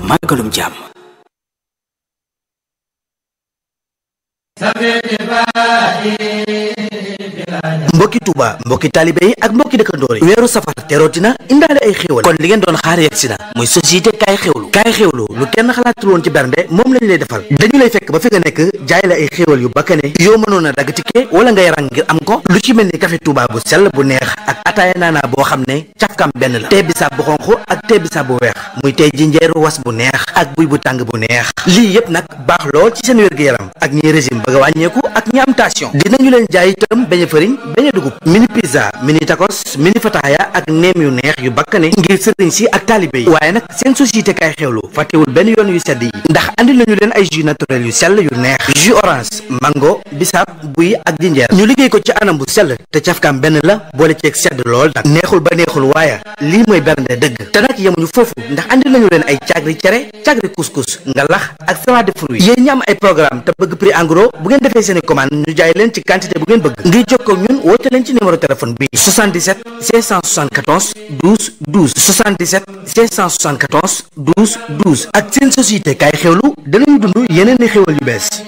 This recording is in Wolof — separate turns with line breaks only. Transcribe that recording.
màggalum jàmm
mbokki Touba mbokki taalibe yi ak mbokki dëkkandoor yi weeru safar terootina indaale ay xéewal kon li ngeen doon xaar yegsi na muy société kaay xéewlu kaay xéewlu lu kenn xalaatul woon ci bernde moom lañ lay defal dañu lay fekk ba fi nga nekk jaay la ay xéewal yu bakkane yoo mënoon a dagg tikke wala ngay rang ngir am ko lu ci mel ni café Touba bu sell bu neex ak ataaya naanaa boo xam ne cafkam benn la tee bisaab bu xonq ak tee bisaab bu weex muy tey jinjeer was bu neex ak buy bu tàng bu neex lii yépp nag baax lool ci seen wér-gu-yaram ak ñi régime bëgg a wàññeeku ak ñi am tension dinañu leen jaay itam beñe fëriñ beñe dugub mini pizza mini tacos mini fataaya ak neem yu neex yu bakkane ngir sëriñ si ak taalibe yi waaye nag seen société kay xewlu fàttewul benn yoon yu sedd yi ndax andi nañu leen ay jus naturel yu sell yu neex jus orange mango bisaab buy ak jinjeer ñu liggéey ko ci anam bu sell te cafkaam benn la boole ceeg sedd lool nag neexul ba neexul waaye lii mooy bernde dëgg te nag yemuñu foofu ndax andi nañu leen ay cagri cere cagri couscous ngalax ak salade de fruits yéen ñi am ay programme te bëgg prix en gros bu ngeen defee seeni commande ñu jaay leen ci quantité bu ngeen bëgg ngir jokkoo ak ñun woote leen ci numéro téléphone bi 77 574 12 12 77 574 12 12 ak seen société kaay xewlu danañu dund yeneen i xewal yu bees